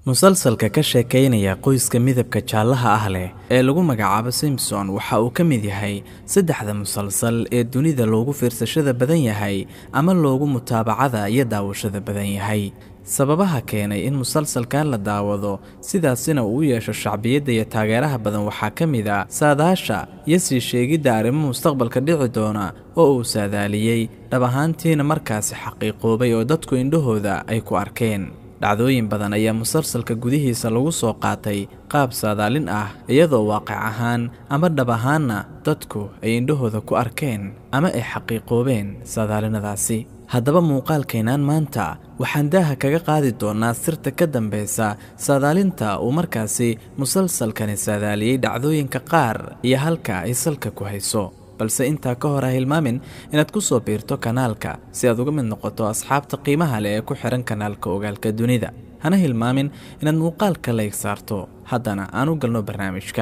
musalsalka ka sheekaynaya qoyska midabka jaallaha ah leh ee lagu magacaabo simson waxa uu ka mid yahay saddexda musalsal ee dunida loogu fiirsashada badan yahay ama loogu mutaabacada iyo daawashada badan yahay sababaha keenay in musalsalkan la daawado sidaasina uu u yeesho shacbiyadda iyo taageeraha badan waxaa ka mid a saadaasha iyo sii sheegidda arrimo mustaqbalka dhici doona oo uu saadaaliyey dhab ahaantiina markaasi xaqiiqoobay oo dadku indhahooda ay ku arkeen dhacdooyin badan ayaa musalsalka gudihiisa lagu soo qaatay qaab saadaalin ah iyadoo waaqic ahaan ama dhab ahaanna dadku ay indhahooda ku arkeen ama ay xaqiiqoobeen saadaalinadaasi haddaba muuqaalkaynaan maanta waxaan daaha kaga qaadi doonnaa sirta ka dambaysa saadaalinta uu markaasi musalsalkani saadaaliyey dhacdooyinka qaar iyo halka ay salka ku hayso balse intaa ka hor ha hilmaamin inaad ku soo biirto kanaalka si aad uga mid noqoto asxaabta qiimaha leh ee ku xidhan kanaalka ogaalka dunida hana hilmaamin inaad muuqaalka layg saarto haddana aan u galno barnaamijka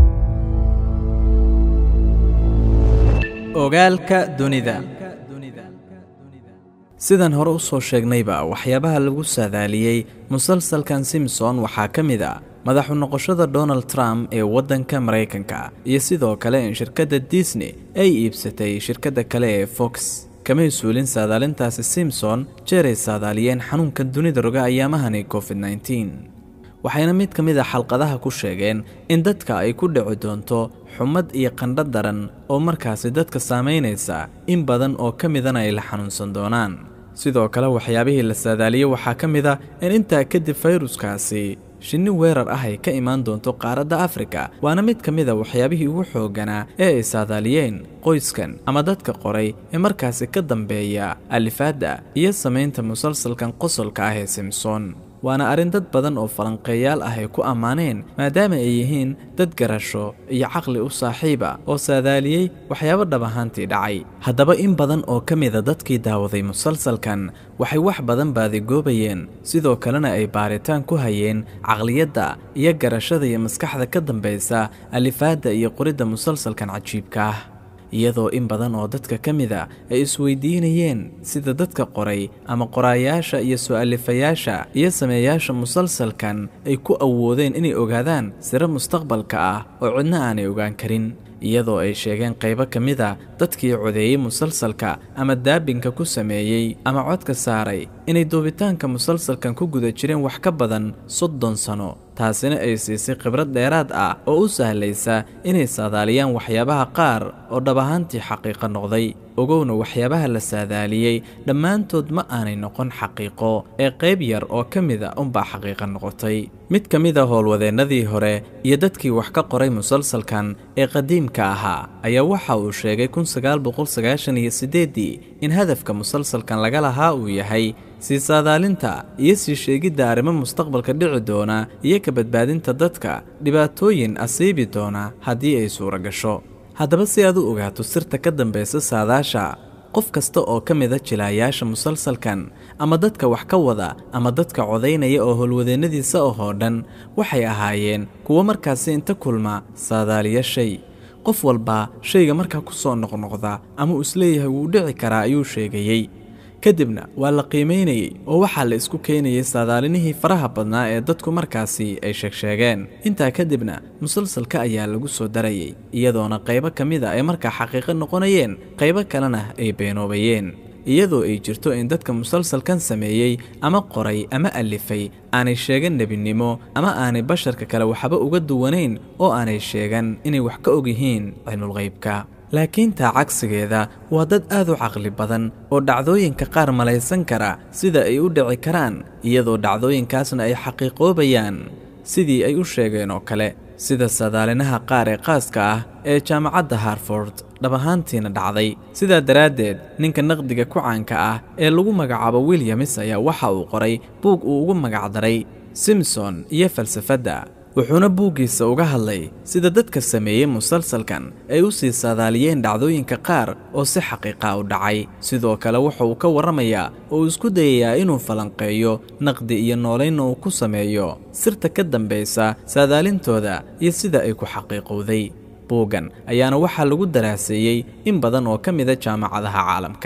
ogaalka dunida sidaan hore u soo sheegnayba waxyaabaha lagu saadaaliyey musalsalkan simson waxaa ka mid a madaxu noqoshada donald trump ee waddanka maraykanka iyo sidoo kale in shirkadda disney ay iibsatay shirkadda kale ee fox kamay suulin saadaalintaasi simson jeeray saadaaliyeen xanuunka dunida roga ayaamahani covid nneteen waxayna mid ka mid a xalqadaha ku sheegeen in dadka ay ku dhici doonto xumad iyo qandho daran oo markaasi dadka saamaynaysa in badan oo ka midana ay la xanuunsan doonaan sidoo kale waxyaabihii la saadaaliyey waxaa ka mid a in intaa kadib fayruskaasi shinni weerar ah ay ka imaan doonto qaaradda afrika waana mid ka mid a waxyaabihii ugu xoogganaa ee ay saadaaliyeen qoyskan ama dadka qoray ee markaasi ka dambeeya alifaadda iyo samaynta musalsalkan qosolka ah ee simson waana arrin dad badan oo falanqeeyaal ah ay ku ammaaneen maadaama ay yihiin dad garasho iyo caqli u saaxiiba oo saadaaliyey waxyaabo dhab ahaantii dhacay haddaba in badan oo ka mida dadkii daawaday musalsalkan waxay wax badan baadigoobayeen sidoo kalena ay baaritaan ku hayeen caqliyadda iyo garashada iyo maskaxda ka dambaysa alifaadda iyo qoridda musalsalkan cajiibka ah iyadoo in badan oo dadka ka mida ay isweydiinayeen sida dadka qoray ama qoraayaasha iyo soo-alifayaasha iyo sameeyaasha musalsalkan ay ku awoodeen inay ogaadaan siro mustaqbalka ah oo cidna aanay ogaan karin iyadoo ay sheegeen qaybo ka mid a dadkii codeeyey musalsalka ama daabinka ku sameeyey ama codka saaray inay duubitaanka musalsalkan ku guda jireen wax ka badan soddon sano taasina ay siisay khibrad dheeraad ah oo u sahlaysa inay saadaaliyaan waxyaabaha qaar oo dhab ahaantii xaqiiqo noqday ogowna waxyaabaha la saadaaliyey dhammaantood ma aanay noqon xaqiiqo ee qayb yar oo ka mida unbaa xaqiiqo noqotay mid ka mid a howlwadeennadii hore iyo dadkii wax ka qoray musalsalkan ee qadiimka ahaa ayaa waxa uu sheegay kun sagaal boqol sagaashan iyo siddeeddii in hadafka musalsalkan laga lahaa uu yahay sii saadaalinta iyo sii sheegidda arrimo mustaqbalka dhici doona iyo ka badbaadinta dadka dhibaatooyin asiibi doona haddii ay suura gasho haddaba si aad u ogaato sirta ka dambaysa saadaasha qof kasta oo ka mida jilaayaasha musalsalkan ama dadka wax ka wada ama dadka codaynaya oo howlwadeennadiisa ahoo dhan waxay ahaayeen kuwo markaasi inta kulma saadaaliya shay qof walba shayga markaa ku soo noqnoqda ama uu isleeyahay wuu dhici karaa ayuu sheegayey kadibna waa la qiimaynayey oo waxaa la isku keenayay saadaalinihii faraha badnaa ee dadku markaasi ay sheegsheegeen intaa kadibna musalsalka ayaa lagu soo darayay iyadoona qaybo ka mid a ay markaa xaqiiqo noqonayeen qaybo kalena ay beenoobayeen iyadoo ay jirto in dadka musalsalkan sameeyey ama qoray ama alifay aanay sheegan nebinimo ama aanay basharka kale waxba uga duwanayn oo aanay sheegan inay wax ka og yihiin cilmulqaybka laakiin taa cagsigeeda waa dad aad u caqli badan oo dhacdooyinka qaar malaysan kara sida ay u dhici karaan iyadoo dhacdooyinkaasna ay xaqiiqoobayaan sidii ay u sheegeen oo kale sida sadaalinaha qaar ee qaaska ah ee jaamacadda harford dhab ahaantiina dhacday sidaa daraaddeed ninka naqdiga ku caanka ah ee lagu magacaabo wilyamis ayaa waxa uu qoray buug uu ugu magacdaray simson iyo falsafadda wuxuuna buuggiisa uga hadlay sida dadka sameeyey musalsalkan ay u sii saadaaliyeen dhacdooyinka qaar oo si xaqiiqa u dhacay sidoo kale wuxa uu ka warramayaa oo uu isku dayayaa inuu falanqeeyo naqdi iyo noolaynna uu ku sameeyo sirta ka dambaysa saadaalintooda iyo sida ay ku xaqiiqowday buuggan ayaana waxaa lagu daraaseeyey in badan oo ka mida jaamacadaha caalamka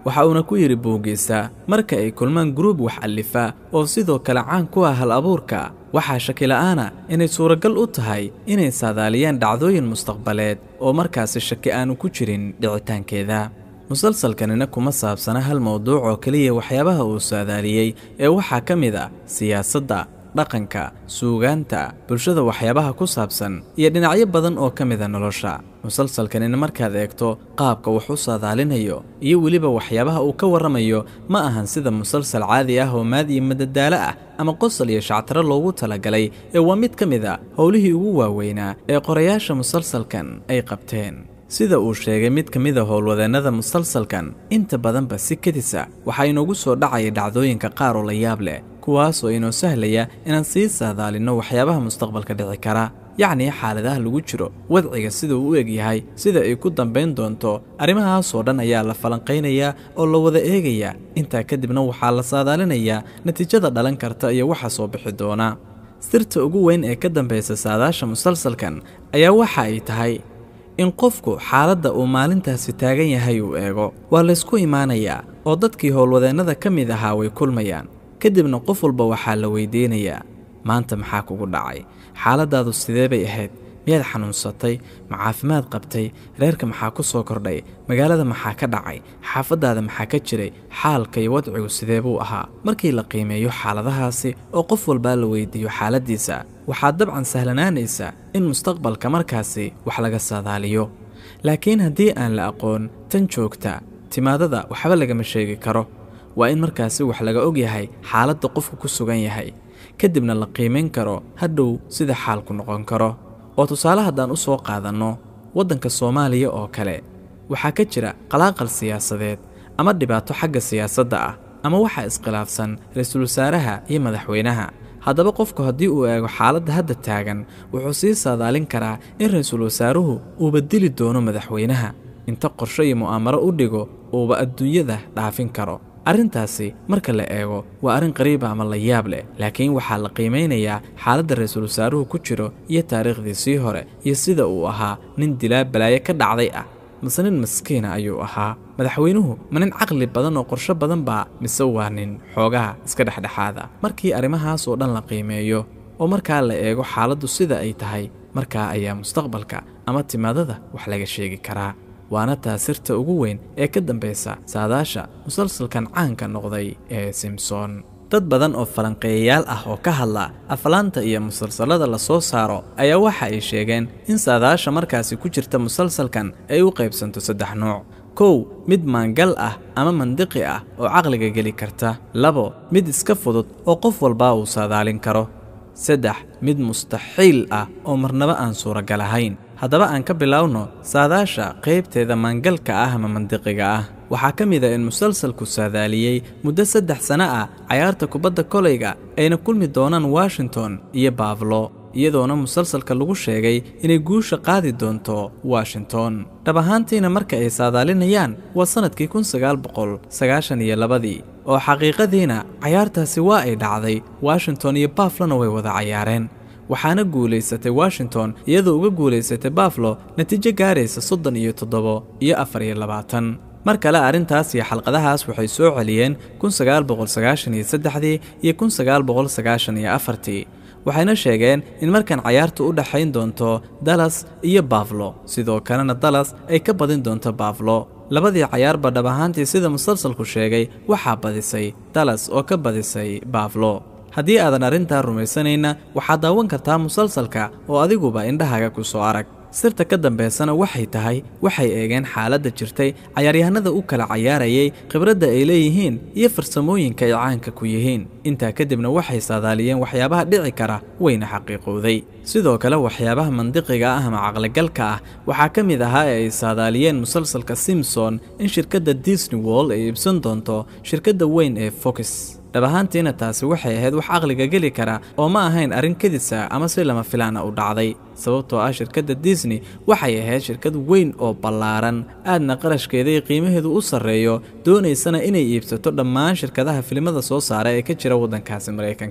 waxa uuna ku yidhi buuggiisa marka ay kulmaan guruub wax allifa oo sidoo kale caan ku ah hal abuurka waxaa shakila'aana inay suuragal u tahay inay saadaaliyaan dhacdooyin mustaqbaleed oo markaasi shaki aanu ku jirin dhicitaankeeda musalsalkanina kuma saabsana hal mowduuc oo keliya waxyaabaha uu saadaaliyey ee waxaa ka mid a siyaasadda dhaqanka suugaanta bulshada waxyaabaha ku saabsan iyo dhinacyo badan oo ka mida nolosha musalsalkanina markaad eegto qaabka wax u saadaalinayo iyo weliba waxyaabaha uu ka warramayo ma ahan sida musalsal caadi ah oo maad iyo madadaalo ah ama qosol iyo shactaro loogu talagalay ee waa mid ka mid a howlihii ugu waaweynaa ee qorayaasha musalsalkan ay qabteen sida uu sheegay mid ka mida howlwadeennada musalsalkan inta badanba si kedisa waxaa inoogu soo dhacaya dhacdooyinka qaar oo la yaab leh kuwaasoo inoo sahlaya inaan sii saadaalinno waxyaabaha mustaqbalka dhici kara yacnii xaaladaha lagu jiro wadciga sida uu u eg yahay sida ay ku dambayn doonto arrimahaasoo dhan ayaa la falanqaynayaa oo la wada eegayaa intaa kadibna waxaa la saadaalinayaa natiijada dhalan karta iyo waxa soo bixi doona sirta ugu weyn ee ka dambaysa saadaasha musalsalkan ayaa waxa ay tahay in qofku xaaladda uu maalintaasi taagan yahay uu eego waa laysku imaanayaa oo dadkii howlwadeennada ka mid ahaa way kulmayaan kadibna qof walba waxaa la weydiinayaa maanta maxaa kugu dhacay xaaladdaadu sidee bay ahayd miyaad xanuunsatay ma caafimaad qabtay reerka maxaa ku soo kordhay magaalada maxaa ka dhacay xaafaddaada maxaa ka jiray xaalka iyo wadcigu sidee buu ahaa markii la qiimeeyo xaaladahaasi oo qof walbaa la weydiiyo xaaladdiisa waxaa dabcan sahlanaanaysa in mustaqbalka markaasi wax laga saadaaliyo laakiin haddii aan la aqoon tan joogta timaadada waxba lagama sheegi karo waa in markaasi wax laga og yahay xaaladda qofku ku sugan yahay kadibna la qiimayn karo hadhow sida xaalku noqon karo oo tusaale haddaan u soo qaadanno waddanka soomaaliya oo kale waxaa ka jira qalaaqal siyaasadeed ama dhibaato xagga siyaasadda ah ama waxaa iskhilaafsan ra-iisul wasaaraha iyo madaxweynaha haddaba qofku haddii uu eego xaaladda hadda taagan wuxuu sii saadaalin karaa in ra-iisul wasaaruhu uuba dili doono madaxweynaha inta qorsho iyo mu'aamaro u dhigo uuba adduunyada dhaafin karo arrintaasi marka la eego waa arrin qariiba ama la yaab leh laakiin waxaa la qiimaynayaa xaaladda ra-iisul wasaaruhu ku jiro iyo taariikhdiisii hore iyo sida uu ahaa nin dilaa balaayo ka dhacday ah mise nin maskiina ayuu ahaa madaxweynuhu ma nin caqli badan oo qorsho badan baa mise waa nin xoogaha iska dhexdhexaada markii arrimahaas oo dhan la qiimeeyo oo markaa la eego xaaladdu sida ay tahay markaa ayaa mustaqbalka ama timaadada wax laga sheegi karaa waana taa sirta ugu weyn ee ka dambaysa saadaasha musalsalkan caanka noqday ee simson dad badan oo falanqeeyayaal ah oo ka hadla aflaanta iyo musalsalada la soo saaro ayaa waxa ay sheegeen in saadaasha markaasi ku jirta musalsalkan ay u qaybsanto saddex nooc kow mid maangal ah ama mandiqi ah oo caqliga geli karta labo mid iska fudud oo qof walbaa uu saadaalin karo saddex mid mustaxiil ah oo marnaba aan suuragal ahayn haddaba aan ka bilowno saadaasha qaybteeda maangalka ah ama mandiqiga ah waxaa ka mid a in musalsalku saadaaliyey muddo saddex sano ah cayaarta kubadda kolayga ayna kulmi doonaan washington iyo baaflo iyadoona musalsalka lagu sheegay inay guusha qaadi doonto washington dhab ahaantiina marka ay saadaalinayaan waa sannadkii kun sagaal boqol sagaashan iyo labadii oo xaqiiqadiina cayaartaasi waa ay dhacday washington iyo baaflona way wada cayaareen waxaana guulaysatay washington iyadoo uga guulaysatay baflo natiijo gaaraysa soddon iyo toddobo iyo afar iyo labaatan mar kale arrintaas iyo xalqadahaas waxay soo celiyeen kun sagaal boqol sagaashan iyo saddexdii iyo kun sagaal boqol sagaashan iyo afartii waxayna sheegeen in markan cayaartu u dhexayn doonto dallas iyo baflo sidoo kalena dallas ay ka badin doonto baflo labadii cayaarba dhab ahaantii sida musalsalku sheegay waxaa badisay dallas oo ka badisay baflo haddii aadan arrintaa rumaysanayna waxaad daawan kartaa musalsalka oo adiguba indhahaaga ku soo arag sirta ka dambaysana waxay tahay waxay eegeen xaaladda jirtay cayaaryahanada u kala cayaarayay khibradda ay leeyihiin iyo farsamooyinka ay caanka ku yihiin intaa kadibna waxay saadaaliyeen waxyaabaha dhici kara wayna xaqiiqowday sidoo kale waxyaabaha mandiqiga ah ama caqligalka ah waxaa ka mid ahaa ee ay saadaaliyeen musalsalka simson in shirkadda disney world ay iibsan doonto shirkadda weyn ee fox dhab ahaantiina taasi waxay ahayd wax caqliga geli kara oo ma ahayn arrin kedisa ama si lama filaana u dhacday sababtoo ah shirkadda disney waxay ahayd shirkad weyn oo ballaaran aadna qarashkeeda iyo qiimaheedu u sarreeyo doonaysana inay iibsato dhammaan shirkadaha filimada soo saara ee ka jira waddankaasi maraykanka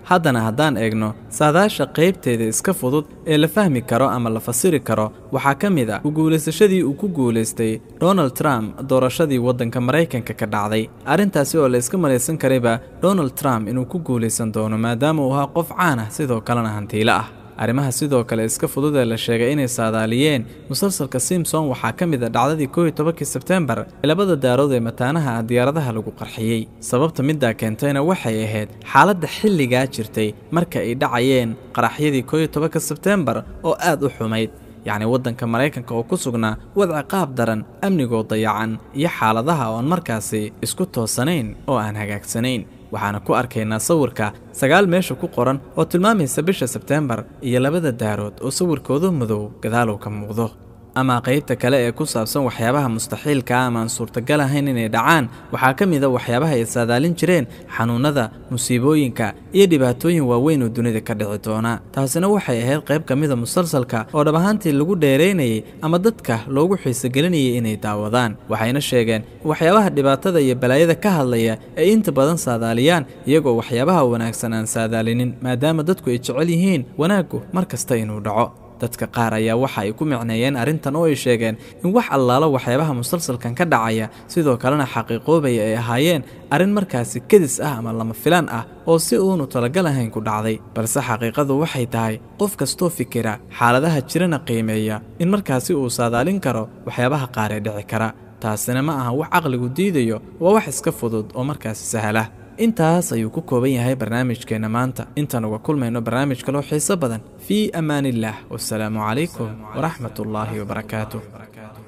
haddana haddaan eegno saadaasha qaybteeda iska fudud ee la fahmi karo ama la fasiri karo waxaa ka mid a ku guulaysashadii uu ku guulaystay donald trump doorashadii waddanka maraykanka ka dhacday arrintaasi oo la iska malaysan karayba donald trump inuu ku guulaysan doono maadaama uu ahaa qof caan ah sidoo kalena hantiilo ah arrimaha sidoo kale iska fudud ee la sheegay inay saadaaliyeen musalsalka simson waxaa ka mid a dhacdadii kooiyo tobankii sebtembar ee labada daarood ee mataanaha ah diyaaradaha lagu qarxiyey sababta middaa keentayna waxay ahayd xaaladda xilligaa jirtay marka ay dhacayeen qaraxyadii kooiyo tobanka sebtembar oo aad u xumayd yacni waddanka maraykanka oo ku sugnaa wadci qaab daran amnigoo dayacan iyo xaaladaha oon markaasi isku toosanayn oo aan hagaagsanayn waxaana ku arkaynaa sawirka sagaal meesha ku qoran oo tilmaamaysa bisha sebteembar iyo labada daarood oo sawirkooda madow gadaalow ka muuqdo ama qaybta kale ee ku saabsan waxyaabaha mustaxiilka ama aan suurtagal ahayn inay dhacaan waxaa ka mid a waxyaabaha ay saadaalin jireen xanuunnada musiibooyinka iyo dhibaatooyin waaweyn oo dunida ka dhici doona taasina waxay ahayd qayb ka mida musalsalka oo dhab ahaantii lagu dheeraynayay ama dadka loogu xiisogelinayay inay daawadaan waxayna sheegeen in waxyaabaha dhibaatada iyo balaayada ka hadlaya ay inta badan saadaaliyaan iyagoo waxyaabaha wanaagsan aan saadaalinin maadaama dadku ay jecel yihiin wanaaggu mar kasta inuu dhaco dadka qaar ayaa waxa ay ku micneeyeen arrintan oo ay sheegeen in wax allaalo waxyaabaha musalsalkan ka dhacaya sidoo kalena xaqiiqoobaya ay ahaayeen arrin markaasi kedis ah ama lama filaan ah oo si uunu talagal ahayn ku dhacday balse xaqiiqadu waxay tahay qof kastoo fikira xaaladaha jirana qiimeeya in markaasi uu saadaalin karo waxyaabaha qaar ee dhici kara taasina ma aha wax caqligu diidayo waa wax iska fudud oo markaasi sahla intaas ayuu ku kooban yahay barnaamijkeenna maanta intaan uga kulmayno barnaamij kaloo xiiso badan fii amaan illaah wasalaamu calaykum waraxmat ullaahi wabarakaatuh